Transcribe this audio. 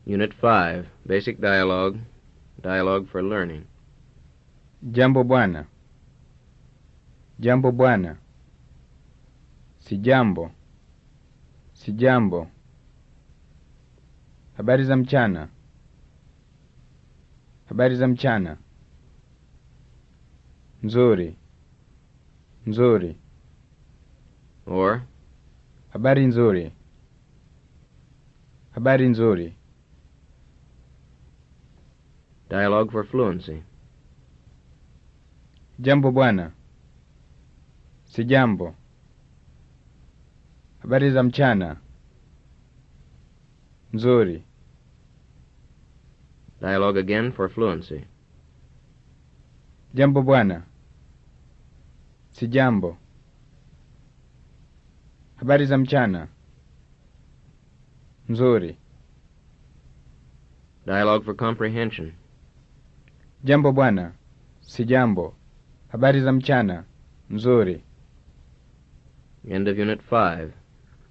Unit 5, Basic Dialogue, Dialogue for Learning. Jambo bwana. Jambo bwana. Si jambo. Si jambo. Habari za mchana. Habari za mchana. Nzuri. Nzuri. Or, Habari nzuri. Habari nzuri. Dialogue for Fluency. Jambo bwana. Si jambo. Habari za mchana. Nzuri. Dialogue again for Fluency. Jambo bwana. Si jambo. Habari za mchana. Nzuri. Dialogue for Comprehension. Jambo bwana. Si jambo. Habari za mchana. Nzuri. End of Unit 5.